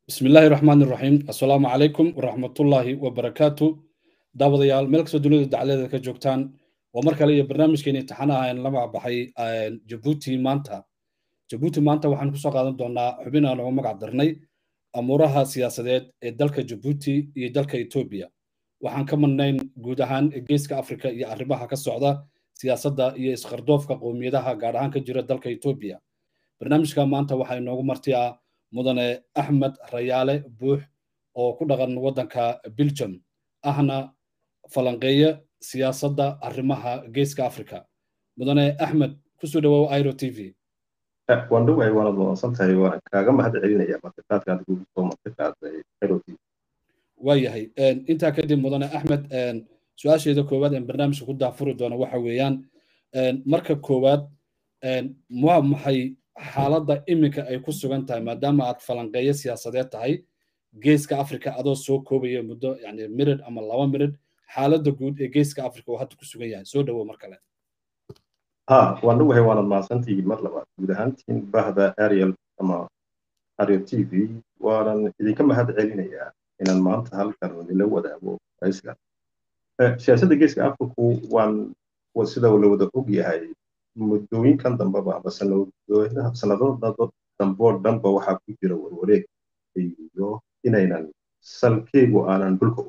bismi illaahi raxmaan iraxiim assalaamu calaykum waraxmatullaahi wabarakaatu daawadayaal meel kastoo dunida dacladeeda ka joogtaan waa mar kale iyo barnaamijkeeni imtixaanaha aan lama baxay jabuuti maanta jabuuti maanta waxaan kusoo qaadan doonaa xubin aan ugu magac darnay amuuraha siyaasadeed ee dalka jabuuti iyo dalka etoobiya waxaan ka madnayn guud ahaan geeska afrika iyo arrimaha ka socda siyaasadda iyo isqardoofka qowmiyadaha gaar ahaan ka jira dalka etoobiya barnaamijka maanta waxaa inoogu marti ah mudane axmed rayaale buux oo ku dhaqan waddanka belgium ahna falanqeeye siyaasadda arrimaha geeska africa mudane axmed kusoo dhawow iro t v waan dhowahay waanad wanaagsan tahay waan kaaga mahad celinaya martiqaadkaad kugu soo martiqaaday iro t v waayahay intaa kadib mudane axmed su-aasheeda koowaad een barnaamijka ku daafuri doona waxa weeyaan marka koowaad waa maxay xaaladda iminka ay ku sugan tahay maadaama aad falanqeeyo siyaasadeed tahay geeska africa adoo soo koobaya muddo yani mirid ama laba mirid xaaladda guud ee geeska africa oo hadda ku sugan yahay soo dhawow mar kale ha waan dhowahay waanad mahadsantihiin mar labaad guud ahaantiin bahda ariel ama ariel t v waanan idinka mahad celinayaa inaan maanta halkan idinla wadaago raiskan siyaasadda geeska africu waan sida la wada og yahay muddooyinkan dambeba ama sanadada damboo dhanba waxaa ku jira warwareeg iyo inaynan salkeegu aanan dhulka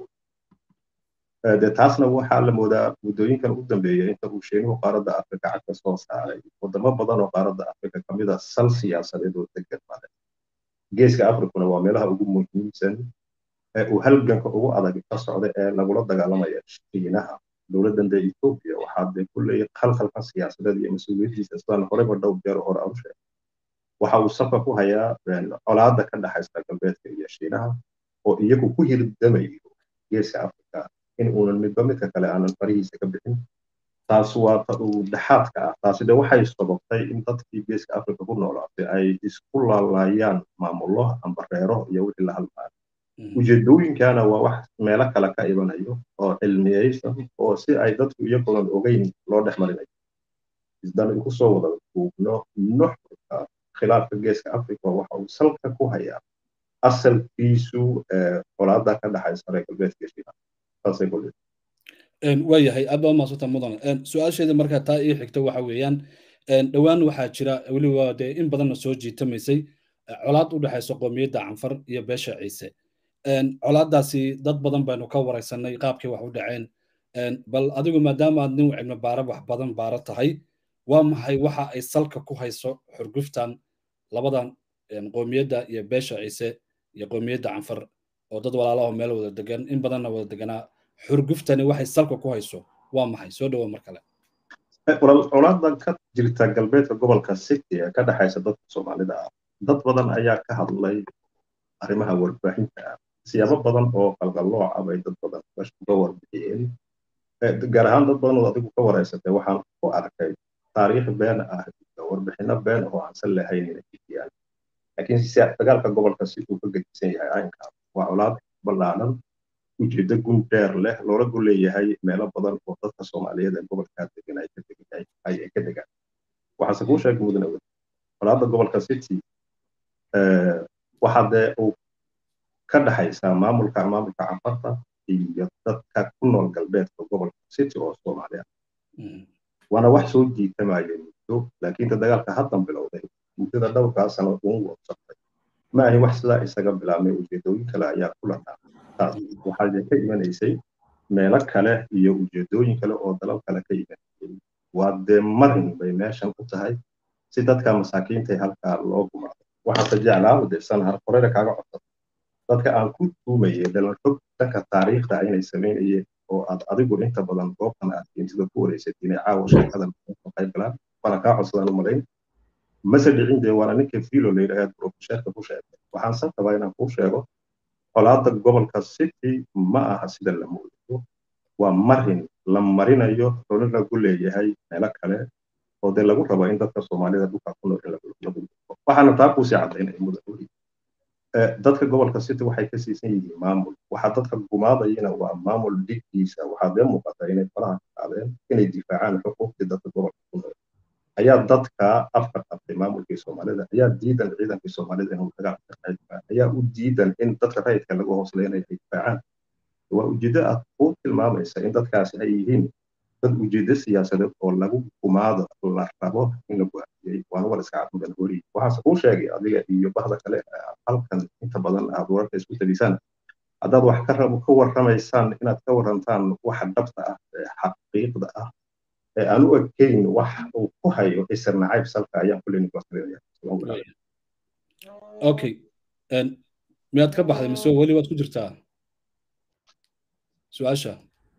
u de taasna waxaa la moodaa muddooyinkan u dambeeya inta uu sheenuhu qaaradda afrika cagka soo saaray wadamo badan oo qaaradda afrika kamid a sal siyaasadeed oo degan male geeska afrikuna waa meelaha ugu muhiimsan ee uu halganka ugu adag ka socda ee lagula dagaalamaya shiinaha dowladdan dee etoobiya waxaa dee kulley khalkhalkan siyaasadeed iyo mas-uuliyaddiisa sidaan horeyba dhowr jeer hore aan u sheegay waxa uu safka ku hayaa colaadda ka dhexaysa galbeedka iyo shiinaha oo iyagu ku hirdamayo geeska afrika in uunan midba midka kale aanan farihiisa ka bixin taas waa ta uu dhexaadka ah taasi de waxay sababtay in dadkii geeska afrika ku noolaatay ay isku laalaayaan maamullo amba reero iyo wixii la halmaayo ujeedooyinkana waa wax meelo kale ka imanayo oo cilmiyeysan oo si ay dadku iyagoon ogeyn loo dhex marinayo isdan inku soo wada duubno nuxurka khilaafka geeska africa waxa uu salka ku hayaa asalkiisu colaada ka dhexaysa reer galbeedka shiinaha saasay ku waayahay aad baa maasanta mudan su-aasheeda markaa taa ii xigta waxa weeyaan dhowaan waxaa jira weliba dee in badanna soo jiitamaysay colaad u dhexaysa qoomiyadda canfar iyo beesha ciise colaaddaasi dad badan baynu ka waraysanay qaabkay wax u dhaceen bal adigu maadaama aad nin cilmi baara wax badan baara tahay waa maxay waxa ay salka ku hayso xurguftan labadan qoomiyadda iyo beesha ciise iyo qoomiyadda canfar oo dad walaalaho meel wada degan in badanna wada deganaa xurguftani waxay salka ku hayso waa maxay soo dhawo mar kale colaadan ka jirta galbeedka gobolka city ee ka dhexaysa dadka soomaalida ah dad badan ayaa ka hadlay arrimaha warbaahinta ah siyaabo badan oo qalqallooca bay dad badan uga warbixiyeen gaar ahaan dad badan oo adigu ka waraysatay waxaan ku arkay taariikh been ah iyo warbixino been oo aansan lahayn inay jidiyaan laakiin dagaalka gobolka si uu ka gedisan yahay caynkaa waa colaad ballaanan ujeeddo gun dheer leh loola gu leeyahay meelo badan oo dadka soomaaliyeed ee gobolkaa degan ay ka degaan waxaase kuu sheegay mudane wed colaadda gobolka city waxaa dee uu ka dhexaysaa maamulka maamulka canfarta iyo dadka ku nool galbeedka gobolka city oo soomaaliya waana wax soo jiitamaya muddo laakiin ta dagaalka haddan bilowday muddada dhowrkaa sano uun wabsatay ma ahin wax sidaa isaga bilaabmay ujeedooyin kale ayaa ku lanaa taas waxaa ka imanaysay meelo kale iyo ujeedooyin kale oo dalal kale ka imanayay waa dee marin bay meeshan u tahay si dadka masaakiinta halkaa loo gumaado waxaase jeclaa desan har horeyna kaaga codsada dadka aan ku tuumayay dhalanxog dhanka taariikhda inay samaynayeen oo aad adigu inta badan goobtan aad keentida ku wareysatay inay caawa sheekadan ka qayb galaan waana kaa codsadaan u malayn mase dhicin dee waana ninka filo la yidhaahd profesheerka ku sheegay waxaan san rabaa inaan kuu sheego colaadda gobolka city ma aha sida la moodayo waa marin la marinayo rolo lagu leeyahay meelo kale oo dee lagu rabo in dadka soomaalida dhulka ku nool in lagu waxaana taa kuusii cadaynaya mudan weli dadka gobolka city waxay ka siisan yihiin maamul waxaa dadka gumaadayana waa maamul dhigdiisa waxaa dee muuqata inay faraha ka qaadeen inay difaacaan xuquuqdii dadka gobolka ku nool ayaa dadka afka qabtay maamulkii soomaalida ayaa diidan ciidankii soomaalida inuu dagaalka ka qayb gala ayaa u diidan in dadka rayidka lagu hoosleynaya ay difaacaan waa ujeeddo aad ku tilmaamaysa in dadkaasi ay yihiin dad ujeeddo siyaasadeed oo lagu gumaado la rabo in la go'aamiyey waana war iska cadmudan hori waxaase kuu sheegay adiga iyo bahda kale halkan inta badan aad wararka isku talisaan haddaad wax ka rabo ka warramaysaan inaad ka warrantaan waxa dhabta ah ee xaqiiqda ah ee aan u ekeyn wax uu ku hayo isir nacayb salka ayaan kulleyni kuwasalinaya okay miyaad ka baxday mise weli waad ku jirtaa su-aasha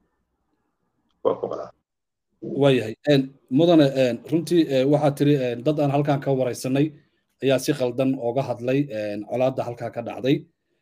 waayahay mudane runtii waxaad tiri dad aan halkan ka waraysanay ayaa si qaldan ooga hadlay colaadda halkaa ka dhacday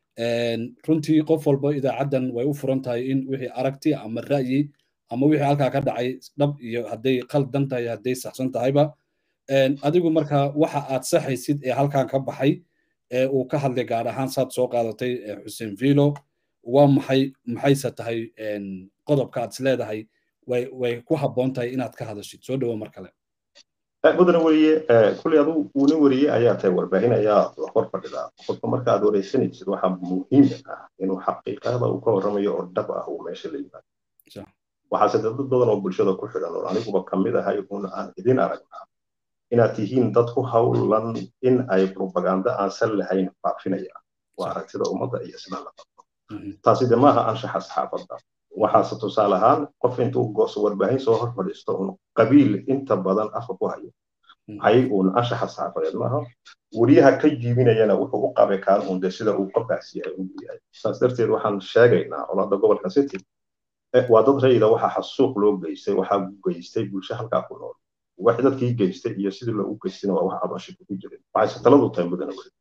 runtii qof walba idaacaddan way u furan tahay in wixii aragti ama ra'yi ama wixii halkaa ka dhacay dhab iyo hadday qaldan tahay hadday saxsan tahayba adigu marka waxa aad saxaysid ee halkan ka baxay ee uu ka hadlay gaar ahaan saad soo qaadatay xuseen vilo waa maxay maxayse tahay qodobka aad is leedahay way way ku habboon tahay inaad ka hadashid soo dhawo mar kale mudane weriye kulley adu uuna weriye ayaa tahay warbaahin ayaa hor fadhidaa qofka marka aad wareysanaysid waxaa muhiim ah inuu xaqiiqada uu ka warramayo oo dhab ah uu meesha la yimaado waxaase dad badan oo bulshada ku xidhan oo aniguba kamid ahay un aan idin aragnaa inaad tihiin dad ku hawlan in ay propaganda aan sal lahayn faafinaya waa aragtida ummadda iyo sida la qabto taasi de maaha anshaxa saxaafadda waxaase tusaale ahaan qof intuu goos warbaahin soo hor fadhiisto un qabiil inta badan afka ku hayo hay uun anshaxa saxaafadeed maaha weriyaha ka jiibinayana wuxuu u qabay kaan un de sida uu qofkaas yahay uu yahay saas darteed waxaan sheegaynaa colaadda gobolka city waa dad rayida waxaa xasuuq loo geystay waxaa geystay bulsho halkaa ku nool wax dadkii geystay iyo sidii loogu geystayna waa wax cabashika ku jirin waxayse taladu tahay mudana weli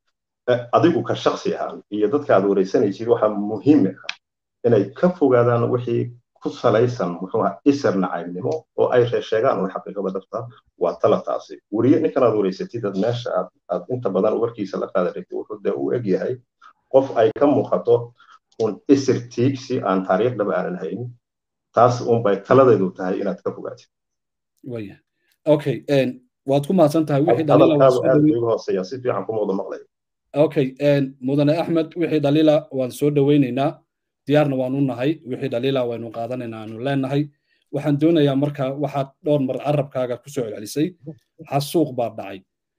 adigu ka shaksi ahaan iyo dadka aad wareysanaysid waxaa muhiim ah inay ka fogaadaan wixii ku salaysan muxuu ahaa isir nacaybnimo oo ay reesheegaan oo xaqiiqada dhabta waa tala taasi weriye ninkan aad wareysatid ad meesha aad aad inta badan warkiisa la qaada ragtid wuxuu dee u eg yahay qof ay ka muuqato un isir tiigsi aan taariikh dhaba aanan hayn taas unbay taladeedu tahay inaad ka fogaatid waya okay waad ku mahadsan tahay wixii hadalkaadu aad igu hooseeya si fiican kuma wada maqlaya okay mudane axmed wixii dhaliila waan soo dhoweynaynaa diyaarna waan u nahay wixii dhaliila waynu qaadanaynaa aanu leenahay waxaan doonayaa marka waxaad dhowr mar carabkaaga ku soo celcelisay xasuuq baa dhacay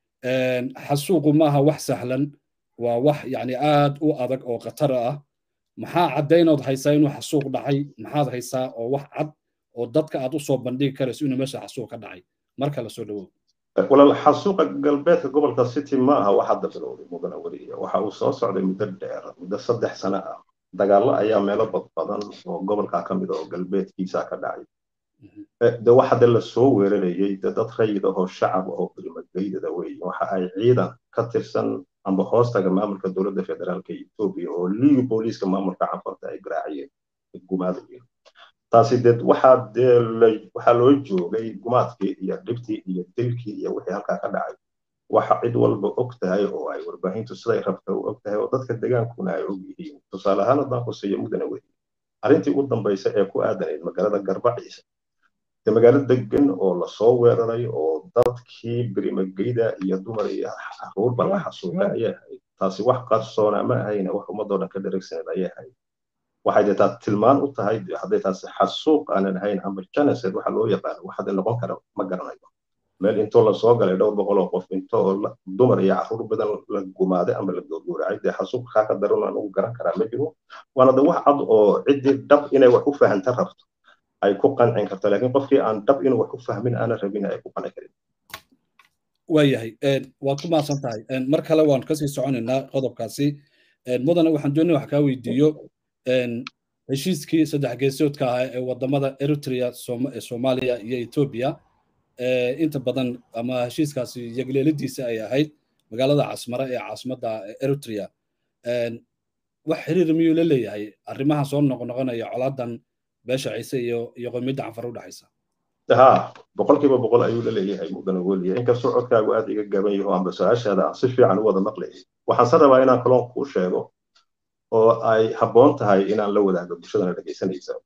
xasuuqu maaha wax sahlan waa wax yani aad u adag oo khatar ah maxaa caddaynood haysaa inuu xasuuq dhacay maxaad haysaa oo wax cad oo dadka aad u soo bandhigi karayso inuu meesha xasuuq ka dhacay marka la soo dhawow walaal xasuuqa galbeedka gobolka city ma aha wax hadda bilowday mudana weriya waxa uu soo socday muddo dheer muddo saddex sano ah dagaallo ayaa meelo badbadan oo gobolka ka mid oo galbeedkiisa ka dhacay de waxa de la soo weerarayay de dad rayid ahoo shacab oo bilmageydada weeye waxa ay ciidan ka tirsan amba hoostaga maamulka dowladda federaalka etoobiya oo liiga booliiska maamulka cafarta ay garaaciyeen gumaadayeen taasi dee waxaa dee waxaa loo joogay gumaadkii iyo dhibtii iyo dilkii iyo wixii halkaa ka dhacay waxa cid walba og tahay oo ay warbaahintu siday rabta u og tahay oo dadka degaankuna ay og yihiin tusaale ahaan haddaan ku siiyo mudana wey arrintii ugu dambaysa ee ku aadanayd magaalada garbaciisa dee magaalo degan oo lasoo weeraray oo dadkii birimageyda iyo dumar iyo caruurba la xasuuqay ayay ahayd taasi wax qarsoona ma ahayna wax ummadoo dhan ka dheregsaneed ayay ahayd waxay dee taas tilmaan u tahay hadday taasi xasuuq aanan ahayn ama genocide waxa loo yaqaano wax hadda noqon kara ma garanayo meel intoo lasoo galay dhowr boqol oo qof intoo dumar iyo caruur badan la gumaaday ama la gowgowracay dee xasuuq kaa ka daran aan ugu garan karaa ma jiro waana de wax cad oo ciddii dhab inay wax u fahanta rabto ay ku qancin karto laakiin qofkii aan dhab inuu wax u fahmin aanan rabin ay ku qanci karin waayahay waad ku mahadsan tahay mar kale waan kasii soconaynaa qodobkaasi mudane waxaan doonaya wax kaa weydiiyo heshiiskii saddex geesoodka ahaa ee wadamada eritrea soomaaliya iyo etoobiya inta badan ama heshiiskaasi yagleeladiisa ay ahayd magaalada casmara ee caasimadda eritrea wax xiriir miyuu la leeyahay arrimaha soo noqnoqonaya colaadan beesha ciise iyo iyo qomiyadda canfar u dhexaysa ha boqolkiiba boqol ayuu la leeyahay mudana weliya inkastoo codkaagu aad iga gaban yaho amba su-aashaada aan si fiican u wada maqlayay waxaan se rabaa inaan kaloon kuu sheego oo ay habboon tahay inaan la wadaago bulshadana dhegaysanaysa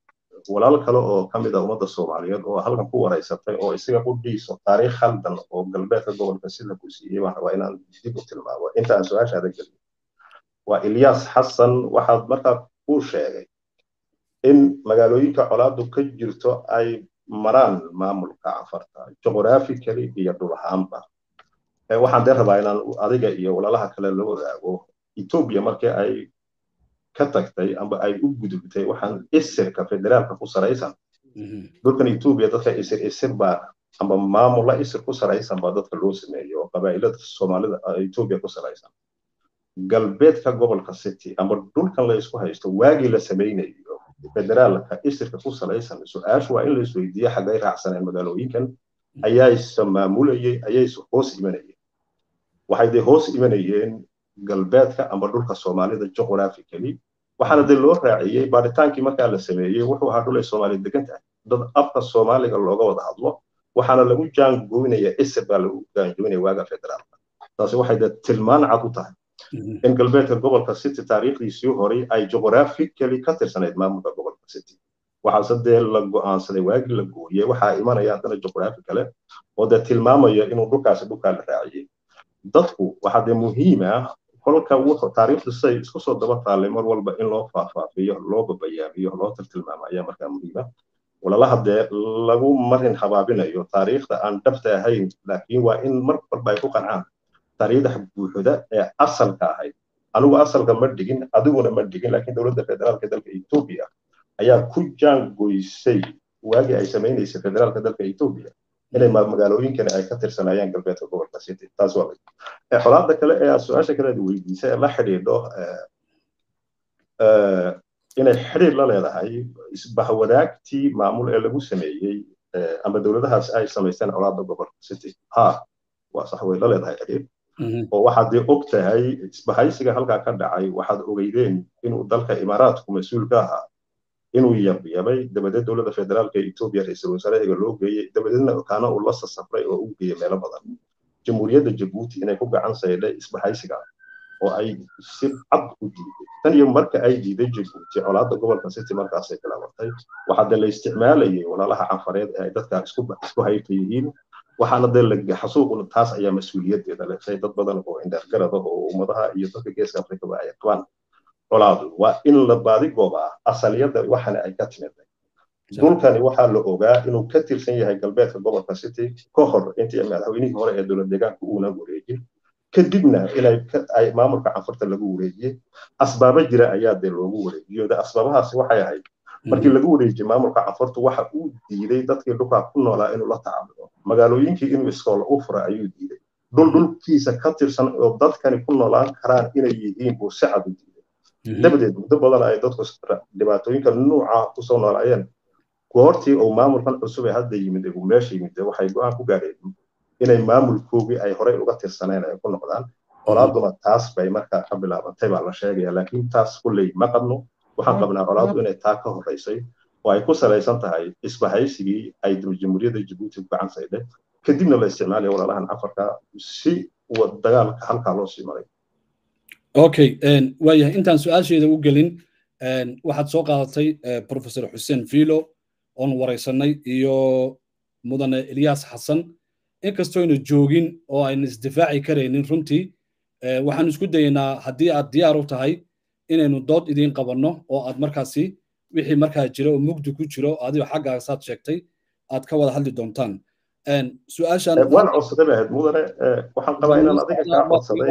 walaal kale oo ka mid a ummadda soomaaliyeed oo halkan ku wareysatay oo isaga u dhiiso taariikh khaldan oo galbeedka gobolka sida ku siiyey baan rabaa inaan dib u tilmaamo inta aan su-aashaada gelin waa ilyas xasan waxaad markaa ku sheegay in magaalooyinka colaadu ka jirto ay maraan maamulka cafarta juqhraphically iyo dhul ahaanba waxaan dee rabaa inaan adiga iyo walaalaha kale la wadaago etoobiya markii ay ka tagtay amba ay u gudubtay waxaan isirka federaalka ku saraysan dhulkan etoobiya dadka isir isir baa amba maamula isir ku saraysan baa dadka loo sameeyo oo qabaa'ilada soomaalida etoobiya ku saraysan galbeedka gobolka city amba dhulkan la isku haysto waagii la samaynayo federaalka isirka ku salaysan su-aashu waa in la isweydiiyo xaggay raacsaneen magaalooyinkan ayayse maamulayay ayayse hoos imanayeen waxay dee hoos imanayeen galbeedka amba dhulka soomaalida juqhraphically waxaana dee loo raaciyey baaritaankii markaa la sameeyey wuxuu ahaa dhul ay soomaali degan tahay dad afka soomaaliga looga wada hadlo waxaana lagu jaangoynaya isir baa lagu jaangoynaya waaga federaalka taasi waxay dee tilmaan cad u tahay in galbeedka gobolka city taariikhdiisii horay ay juqhraphically ka tirsanayd maamulka gobolka city waxaase dee la go'aansaday waagii la gooyey waxaa imanaya haddana juqhraphi kale oo dee tilmaamaya inuu dhulkaasi dhulkaa la raaciyey dadku waxaa dee muhiim ah kolka wuxuu taariikhdu siday isku soo daba taallay mar walba in loo faahfaafiyo loo babayaamiyo loo tiltilmaamo ayaa markaa muhiima walalaha dee lagu marin habaabinayo taariikhda aan dhabta ahayn laakiin waa in mar walba ay ku qancaan taariikhda buuxda ee asalka ahayd anigu asalka ma dhigin adiguna ma dhigin laakiin dowladda federaalka dalka etoobiya ayaa ku jaangoysay waagii ay samaynaysay federaalka dalka etoobiya inay magaalooyinkani ay ka tirsanayaan galbeedka gobolka city taas waa xolaada kale ee su-aasha kale aad weydiisay ee la xidhiidho inay xidhiir la leedahay isbahwadaagtii maamul ee lagu sameeyey ama dowladahaas ay samaysteen colaada gobolka city ha waa sax way la leedahay xidhiir oo waxaad dee og tahay isbahaysiga halkaa ka dhacay waxaad ogeydeen inuu dalka imaaraadku mas-uul ka ahaa inuu yabyabay dabadeed dowladda federaalka etoobiya ra-iisul wasaarahiga loo geeyey dabadeedna kaana uu la sasafray oo uu geeyey meelo badan jamhuuriyadda jabuuti inay ku gacan saydhay isbahaysiga oo ay si cad u diiday tan iyo marka ay diiday jabuuti colaadda gobolka city markaasay bilaabatay waxaa dee la isticmaalayay walaalaha canfareed ee ay dadka isku hayfa yihiin waxaana dee la xasuuquna taas ayaa mas-uuliyaddeeda leshay dad badan oo indhergarada oo ummadaha iyo dadka geeska afrikaba ay qabaan colaadu waa in la baadigoobaa asaliyadda waxana ay ka timiday dhulkani waxaa la ogaa inuu ka tirsan yahay galbeedka gobolka city ka hor intii madaxweynihii hore ee dowlad deegaanka uuna wareejin kadibna inay ay maamulka canfurta lagu wareejiyey asbaabo jira ayaa dee loogu wareejiyo asbaabahaasi waxay ahayd markii lagu wareejiyey maamulka canfurta waxa uu diiday dadkii dhulkaa ku noolaa inuu la tacaamulo magaalooyinkii inuu iskoola u fura ayuu diiday dhul dhulkiisa ka tirsan oo dadkani ku noolaan karaan inay yihiin buu si cad u diiday dabadeed muddo badan ay dadku dhibaatooyinka nuuca kusoo noolaayeen goortii uu maamulkan cusub ee hadda yimid uu meesha yimid waxay go-aan ku gaadheen inay maamulkoogii ay horey uga tirsaneen ay ku noqdaan colaaduna taas bay markaa ka bilaabantay baa la sheegaya laakiin taas kulley ma qabno waxaan qabnaa colaadu inay taa ka horeysay oo ay ku salaysan tahay isbahaysigii ay jamhuuriyadda jabuuti ku gacan saydhay kadibna la isticmaalaya walaalahan cafarka si dagaalka halkaa loo sii maray okay waayahay intaan su-aasheeda u gelin waxaad soo qaadatay professor xuseen filo oon waraysanay iyo mudane ilyas xasan inkastoo aynu joogin oo aynu isdifaaci karaynin runtii waxaan isku dayaynaa haddii aad diyaar u tahay inaynu dood idiin qabanno oo aad markaasi wixii markaa jira oo mugdi ku jiro adigo xaggaasaad sheegtay aad ka wada hadli doontaan su-aashan waan codsaday bahayd mudane waxaan qabaa inaan adiga kaa codsaday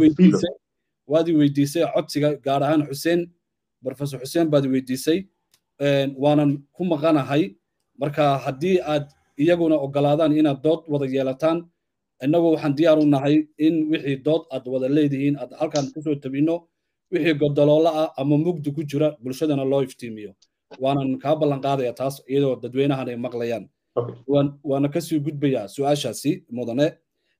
waad i weydiisay codsiga gaar ahaan xuseen professor xuseen baad i weydiisay waanan ku maqanahay marka haddii aad iyaguna ogolaadaan inaad dood wada yeelataan innagu waxaan diyaar u nahay in wixii dood aad wada leedihiin aad halkan kusoo tabino wixii godoloola ah ama mugdi ku jira bulshadana loo iftiimiyo waanan kaa ballan qaadaya taas iyadoo dadweynahan ay maqlayaan waana kasii gudbayaa su-aashaasi mudane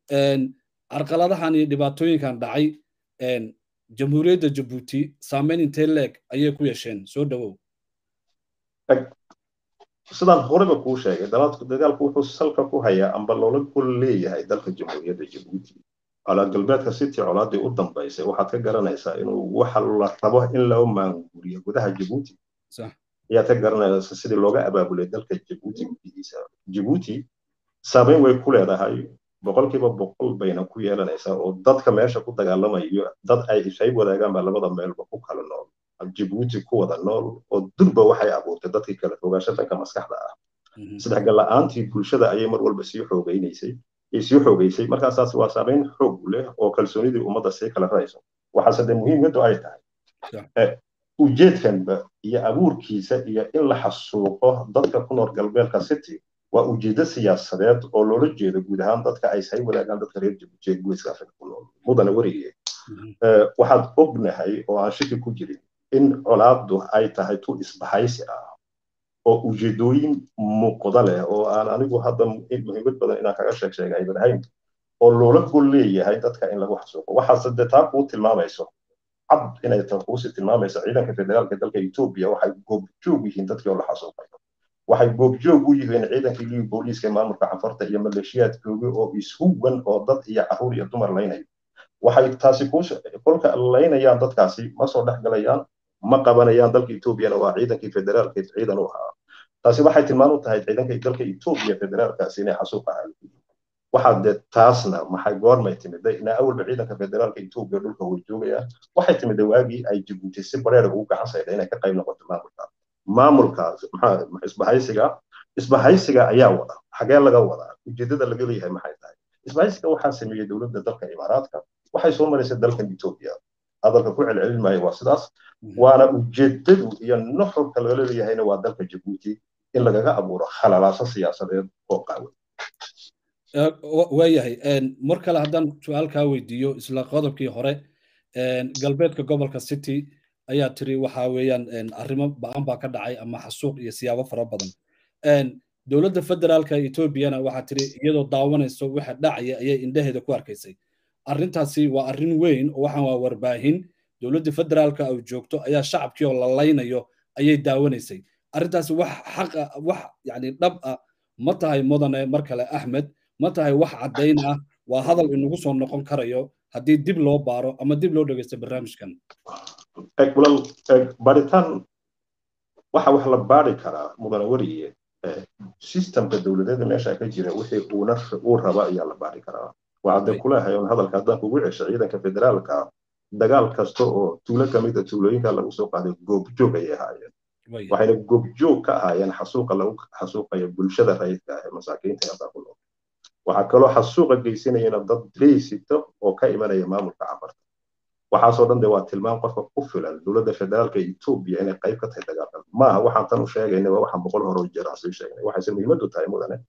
carqaladahan iyo dhibaatooyinkan dhacay jamhuuriyadda jabuuti saameyn intee leeg ayay ku yeesheen soo dhowow sidaan horeba kuu sheegay dagaalku wuxuu salka ku hayaa amba loola ku leeyahay dalka jamhuuriyadda jabuuti colaa galbeedka city colaadii u dambaysay waxaad ka garanaysaa inuu waxa la rabo in loo maanguriyo gudaha jabuuti ayaad ka garanaysa sidii looga abaabulay dalka jabuuti gudihiisa jabuuti saameyn way ku leedahay boqolkiiba boqol bayna ku yeelanaysaa oo dadka meesha ku dagaalamayo dad ay ishayb wadaagaan baa labada meelba ku kala nool jabuuti ku wada nool oo durba waxay abuurtay dadkii kala fogaasho dhanka maskaxda ah isdhexgal la'aantii bulshada ayay mar walba sii xoogaynaysay sii xoogaysay markaasaas waa saameyn xoog leh oo kalsoonidii ummadda sii kala rayso waxaase dee muhiimadu ay tahay ujeedkanba iyo abuurkiisa iyo in la xasuuqo dadka ku nool galbeedka city waa ujeedo siyaasadeed oo loola jeedo guud ahaan dadka ay say wadaagaan dadka reer jabuuti ee geeska afrika ku nool mudana werige waxaad ognahay oo aan shaki ku jirin in colaaddu ay tahay tu isbahaysi ah oo ujeedooyin muuqda leh oo aan anigu hadda muhiimad badan inaan kaga sheeg sheega aydan ahayn oo loola gol leeyahay dadka in lagu xasuuqo waxaase dee taa kuu tilmaamayso cad inay ta kuusi tilmaamayso ciidanka federaalka dalka etoobiya waxay goobjoog yihiin dadkii oo la xasuuqayo waxay goobjoog u yihiin ciidankii liyu booliiska maamulka cafarta iyo maleeshiyaadkooga oo ishuwan oo dad iyo caruur iyo dumar laynayo waxay taasi kolka laynayaan dadkaasi ma soo dhex galayaan ma qabanayaan dalka etoobiyana waa ciidankii federaalka ciidan u ahaa taasi waxay tilmaan u tahay ciidanka dalka etoobiya federaalkaasi inay xasuuq ahaan waxaa dee taasna maxay goormay timiday ina awalba ciidanka federaalka etoobiya dhulka way joogayaan waxay timiday waagii ay jabuuti si bareera ugu gacan sayda inay ka qayb noqoto maamulka maamulkaas maxaa isbahaysiga isbahaysiga ayaa wada xagee laga wadaa ujeedada laga leeyahay maxay tahay isbahaysiga waxaa sameeyey dowladda dalka imaaraadka waxay soo maraysay dalkan etoobiya hadalka ku celcelin maayo waa sidaas waana ujeedadu iyo nuxurka laga leeyahayna waa dalka jabuuti in lagaga abuuro khalalaaso siyaasadeed oo qaawan waayahay mar kale haddaan su-aal kaa weydiiyo isla qodobkii hore galbeedka gobolka city ayaa tiri waxa weeyaan arrimo ba-an baa ka dhacay ama xasuuq iyo siyaabo fara badan dowladda federaalka etoobiyana waxaa tiri iyadoo daawanayso waxa dhacaya ayay indhaheeda ku arkaysay arrintaasi waa arrin weyn oo waxaan waa warbaahin dowladda federaalka oo joogto ayaa shacabkii oo la laynayo ayay daawanaysay arrintaasi wax xaqa wax yani dhab ah ma tahay mudane mar kale axmed ma tahay wax caddayn ah waa hadal inagu soo noqon karayo haddii dib loo baaro ama dib loo dhegeysto barnaamijkan walaal baaritaan waxa wax la baari karaa mudane weriye systemka dowladeeda meesha ka jira wixii uuna uu raba ayaa la baari karaa waxaade kuleehay on hadalka haddaan kugu cesho ciidanka federaalka dagaal kasta oo tuulo kamid a tuulooyinka lagu soo qaaday goobjoog ayay ahaayeen waxayna goobjoog ka ahaayeen xasuuqa lagu xasuuqayo bulshada rayidka ah ee masaakiinta haddaa ku nool waxaa kaloo xasuuqa geysanayana dad leysito oo ka imanaya maamulka cafarta waxaasoo dhan de waa tilmaam qofka ku filan dowladda federaalka etoobiya inay qayb ka tahay dagaalkan maaha waxaan tan u sheegayna waa waxaan boqol hore jeer aan sii sheegnay waxayse muhiimadu tahay mudane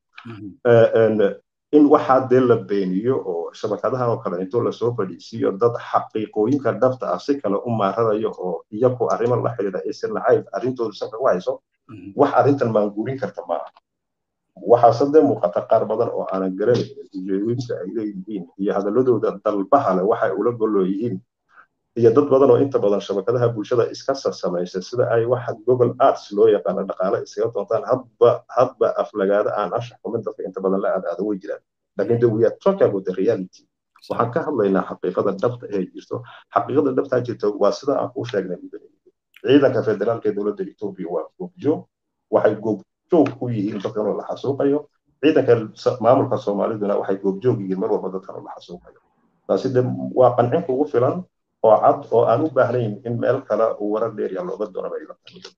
in waxaa dee la beeniyo oo shabakadahan oo kale intoo lasoo fadhiisiiyo dad xaqiiqooyinka dhabta ah si kale u maararayo oo iyaku arrimo la xidhiidha ise nacayb arrintoodu sanka u hayso wax arrintan maanguurin karta maaha waxaase dee muuqata qaar badan oo aanan garanaynin ujeedooyinka ay leeyihiin iyo hadaladooda dalbaha leh waxay ula goloo yihiin iyo dad badan oo inta badan shabakadaha bulshada iska sasamaysa sida ay waxa google arts loo yaqaano dhaqaale iskaga doontaan hadba hadba aflagaada aan anshax kumin dadka inta badan la aadaado way jiraan laakiin we are talking about the reality waxaan ka hadlaynaa xaqiiqada dhabta ee jirto xaqiiqada dhabtaa jirta waa sida aan kuu sheegnay ciidanka federaalka ee dowladda etoobiya waa goobjoog waxay goobjoog ku yihiin dadkan oo la xasuuqayo ciidanka maamulka soomaaliduna waxay goobjoog yihiin mar walba dadkan oo la xasuuqayo taasi de waa qancin kugu filan oo cad oo aan u baahnayn in meel kale uu warar dheeriya looga doonaba ila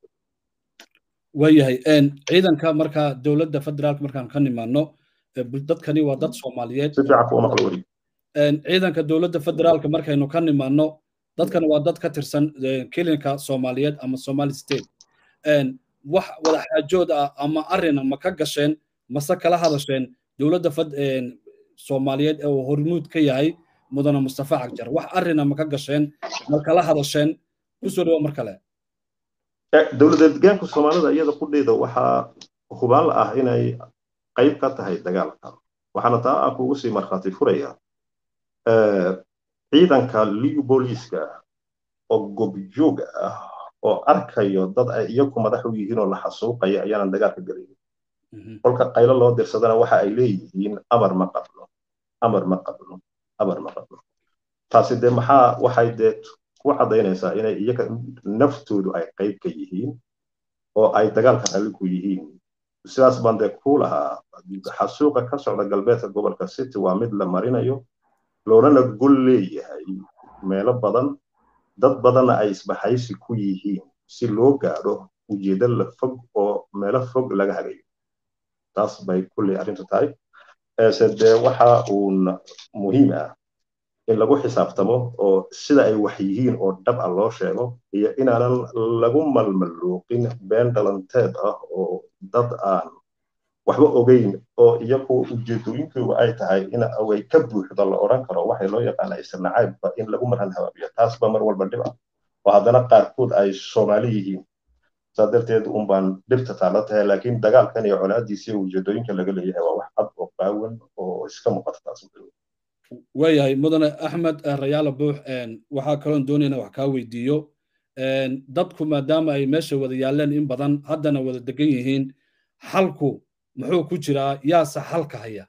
waayahay ciidanka marka dowladda federaalka markaan ka nimaano dadkani waa dad soomaaliyeed si fiican kuuma kala wari ciidanka dowladda federaalka markaynu ka nimaano dadkan waa dad ka tirsan kelinka soomaaliyeed ama somali state wax wadaxaajood ah ama arina ma ka gasheen mase kala hadasheen dowladda soomaaliyeed ee uu hormuud ka yahay mudane mustafa cagjar wax arina ma ka gasheen ma kala hadasheen kusoo dhawo mar kale dowladeed deegaanka soomaalida iyada qudheeda waxaa hubaal ah inay qayb ka tahay dagaalka waxaana taa aan kugu sii markhaati furaya ciidanka liu booliiska oo gobjoog ah oo arkayo dad ay iyaku madax u yihiin oo la xasuuqaya ayaanan dagaalka gelayn kolka qaylo loo dirsadana waxa ay leeyihiin amar ma qabno amar ma qabno amar ma qabno taasi dee maxaa waxay dee ku caddaynaysaa inay iyaga naftoodu ay qayb ka yihiin oo ay dagaalka ralli ku yihiin sidaas baan dee ku lahaa xasuuqa ka socda galbeedka gobolka city waa mid la marinayo loonana gol leeyahay meelo badan dad badanna ay isbaxaysi ku yihiin si loo gaadho ujeedo la fog oo meelo fog laga hagayo taas bay kulley arrintu tahay se dee waxa uun muhiim ah in lagu xisaabtamo oo sida ay wax yihiin oo dhab ah loo sheego iyo inaanan lagu malmaluuqin been dhalanteed ah oo dad aan waxba ogeyn oo iyagu ujeedooyinkoodu ay tahay in way ka buuxdo la odhan karo waxay loo yaqaana isnacaybba in lagu maran habaabiyo taasba mar walba dhib ah oo haddana qaarkood ay soomaali yihiin saa darteed un baan dhibta taala tahay laakiin dagaalkan iyo colaadiisa iyo ujeedooyinka laga leeyahay waa wax cad oo qaawan oo iska muuqata taas waayahay mudane axmed rayaala buux waxaa kaloon doonayna wax kaa weydiiyo dadku maadaama ay meesha wada yaalleen in badan haddana wada degan yihiin xalku muxuu ku jiraa yaase xalka haya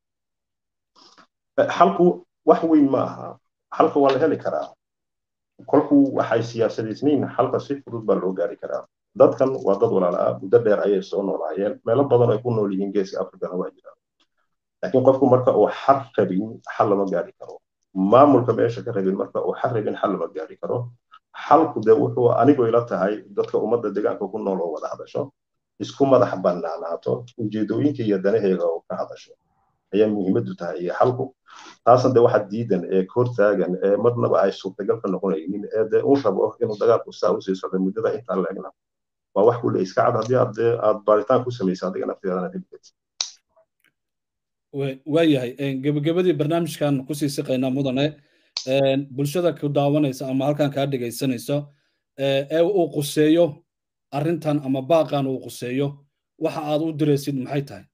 xalku wax weyn ma aha xalka waa la heli karaa kolku waxay siyaasadaysnayn xalka si fudud baa loo gaari karaa dadkan waa dad walaala ah muddo dheer ayay soo noolaayeen meelo badan ay ku nool yihiin geeska afrikana waa jiraan laakiin qofku marka uu xal rabin xal lama gaari karo maamulka meesha ka rabin marka uu xal rabin xal lama gaari karo xalku dee wuxuu anigu ila tahay dadka ummadda deegaanka ku nool oo wada hadasho isku madax bannaanaato ujeedooyinka iyo danaheega oo ka hadasho ayaa muhiimaddu tahay iyo xalku taasna dee waxa diidan ee hortaagan ee marnaba ay suurtagal ka noqonaynin ee dee uu rabo inuu dagaalku saa usii socdo muddada intaan leegna waa wax kulle iska cad haddii aad aad baaritaan ku samaysa adiga nafteedana heli karti waayahay gebagabadii barnaamijkan kusii siqaynaa mudane bulshada ku daawanaysa ama halkan kaa dhegaysanayso ee uu quseeyo arrintan ama baaqan uu quseeyo waxa aad u diraysid maxay tahay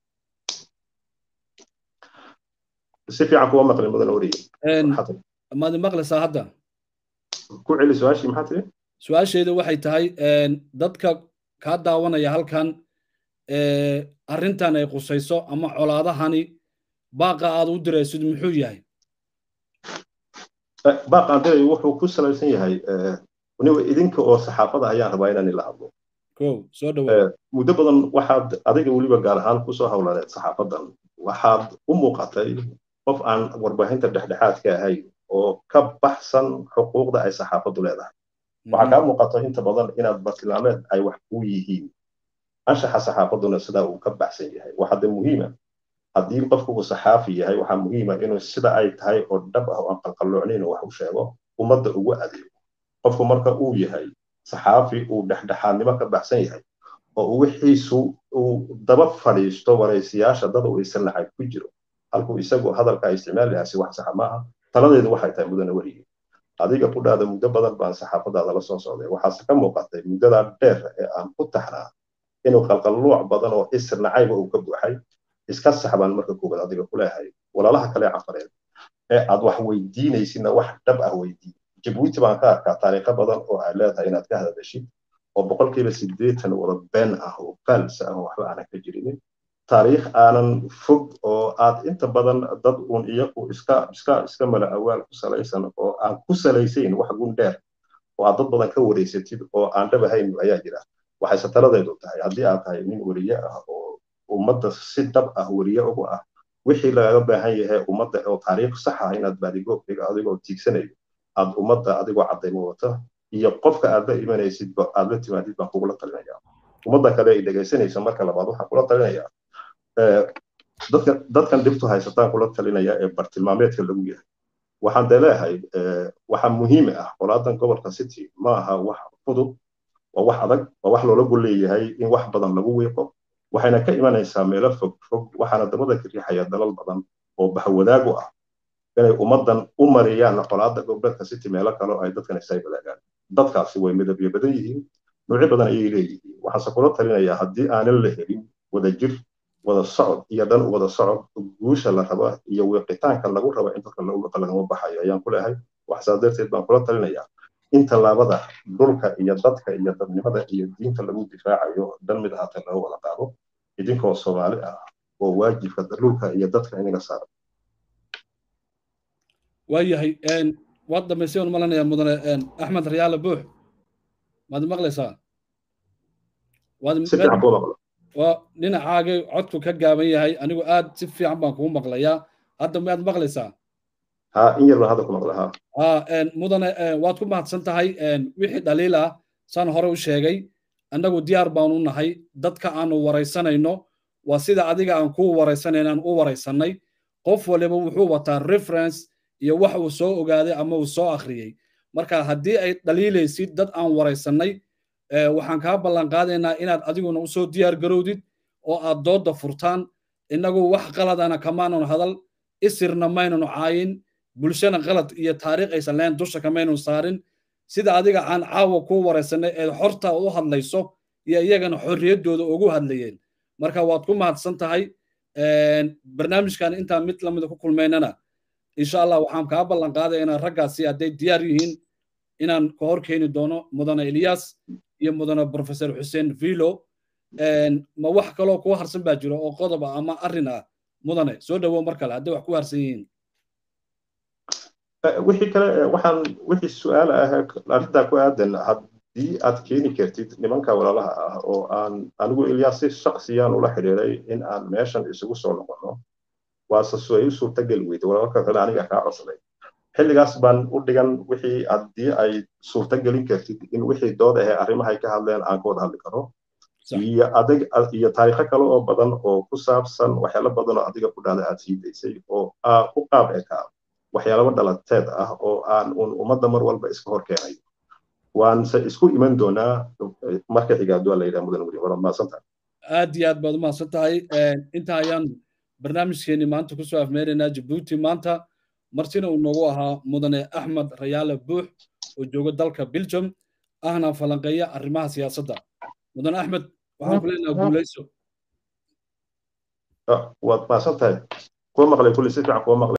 si fiican kuwa maqlin mudane wariye maad maqlaysaa hadda ku celi su-aashii maxaa tiri su-aasheedu waxay tahay dadka kaa daawanaya halkan arrintan ay qusayso ama colaadahani baaqa aad u diraysid muxuu yahay baaqa aan dirayo wuxuu ku salaysan yahay waniba idinka oo saxaafada ayaan rabaa inaan ila hadlo ko soo dhawa muddo badan waxaad adiga weliba gaar ahaan kusoo howlaneed saxaafadan waxaad u muuqatay qof aan warbaahinta dhexdhexaad ka ahayn oo ka baxsan xuquuqda ay saxaafaddu leedahay waxaa kaa muuqato inta badan inaad bartilmaameed ay wax ku yihiin anshaxa saxaafadduna sidaa uu ka baxsan yahay waxaa de muhiima haddii qofku uu saxaafi yahay waxaa muhiima inuu sida ay tahay oo dhab ah oo aan qalqalloocnayn wax u sheego ummadda ugu adeego qofku marka uu yahay saxaafi uu dhexdhexaadnimo ka baxsan yahay oo wixiisu uu daba fadhiisto waraysiyaasha dad uu isa nacay ku jiro halkuu isagu hadalka isticmaali lahaa si wax saxa maaha taladeedu waxay tahay mudane weligii adiga ku dhaada muddo badan baan saxaafadaada la soo socday waxaase ka muuqatay muddadaa dheer ee aan ku taxnaa inuu qalqalluuc badan oo isir nacayba uu ka buuxay iska saxbaan marka koowaad adiga ku leeyahay walaalaha kale cafareed ee aad wax weydiinaysidna wax dhab ah weydii jabuuti baan ka arkaa taariikho badan oo ay leedahay inaad ka hadashid oo boqolkiiba siddeetan wada been ah oo faalsa ah oo waxba aanan ka jirinin taariikh aanan fog oo aad inta badan dad uun iyagu iska iska iska mala awaal ku salaysan oo aan ku salaysayn wax gun dheer oo aad dad badan ka wareysatid oo aan dhab ahayn ayaa jira waxayse taladeedu tahay haddii aad tahay nin weriye ah oo ummadda si dhab ah weriye ugu ah wixii lagaga baahan yahay ummadda oo taariikh sax ah inaad baadigoobkiga adigoo tiigsanayo aad ummadda adigoo caddaymo wata iyo qofka aad la imanaysidba aad la timaadid baan kugula talinaya ummadda kale ay dhegaysanaysa marka labaad waxaan kula talinaya dadka dadkan dhibtu haysataan kula talinaya ee bartilmaameedka lagu yahay waxaan dee leeyahay waxaa muhiim ah qolaadan gobolka city ma aha wax fudud waa wax adag waa wax loola gol leeyahay in wax badan lagu wiiqo waxayna ka imanaysaa meelo fog fog waxaana dabada ka riixaya dalal badan oo bahwadaagu ah inay ummaddan u mariyaan qolaada gobolka city meelo kale oo ay dadkan isay wadaagaan dadkaasi way midabyo badan yihiin noocyo badan ayay leeyihiin waxaase kula talinayaa haddii aanan la helin wadajir wada socod iyo dhan wada socod guusha la raba iyo wiiqitaanka lagu raba in dadka lagu wiiqo lagama baxayo ayaan ku leeyahay waxsaa darteed baan kula talinayaa in tallaabada dhulka iyo dadka iyo dadnimada iyo diinta lagu difaacayo dhan mid ahaatee laga wada qaado idinkoo soomaali ah oo waajibka dhulka iyo dadka inaga saaran waayahay waad dhamaystay waan malanaya mudane axmed rayaale buux maad maqlaysaa si fiican kuu maqlo waa dhinacaagay codku ka gaaban yahay anigu aad si fiican baan kugu maqlayaa hadda miyaad maqlaysaa ha in yar baan hadda ku maqla ha ha mudane waad ku mahadsan tahay wixii dhaliil ah saan hore u sheegay annagu diyaar baanu nahay dadka aanu waraysanayno waa sida adiga aan kuu waraysanayno aan u waraysannay qof waliba wuxuu wataa reference iyo wax uu soo ogaaday ama uu soo akhriyey marka haddii ay dhaliilaysid dad aan waraysannay waxaan kaa ballan qaadaynaa inaad adiguna usoo diyaar garowdid oo aad doodda furtaan innagu wax qaladana kamaanan hadal isirna maynanu caayin bulshana qalad iyo taariikh aysan lahayn dusha kamaynan saarin sida adiga aan caawa kuu waraysanay ee xorta u hadlayso iyo iyagana xorriyaddooda ugu hadlayeen marka waad ku mahadsan tahay barnaamijkan intaan mid lamida ku kulmaynana insha allah waxaan kaa ballan qaadaya inaan raggaasi hadday diyaar yihiin inaan ka hor keeni doono mudane ilyas iyo mudane professor xuseen vilo ma wax kaloo kuwa harsan baa jiro oo qodob ah ama arrin ah mudane soo dhowow mar kale hadday wax ku harsan yihiin wixii kale waxaan wixii su-aal ah arrintaa ku aadan haddii aad keeni kartid nimanka walaalaha ah oo aan anigu ilyaas si shaksiyaan ula xidhiiray in aan meeshan isugu soo noqono waase su ay u suurtageli weyday walaalka kale aniga kaa codsaday xilligaas baan u dhigan wixii haddii ay suurtagelin kartid in wixii dood ahee arrimahay ka hadleen aan ka wada hadli karo iyo adig iyo taariikho kale oo badan oo ku saabsan waxyaalo badan oo adiga ku dhahda aad sii daysay oo ku qaab ekaa waxyaalaba dhalateed ah oo aan un ummadda mar walba iska hor keenay waanse isku iman doonaa marka xigaadu waa la yidhaha mudan weli waad mahadsan tahay aad iyo aad baad u mahadsan tahay inta ayaan barnaamijkeeni maanta kusoo afmeeraynaa jabuuti maanta martina uu noogu ahaa mudane axmed rayaale buux oo jooga dalka belgium ahna falanqeeya arrimaha siyaasadda mudane axmed waxaan ku leenaha guulayso waad mahadsan tahay kuwa maqlay kulli si fiican kuwa maqlay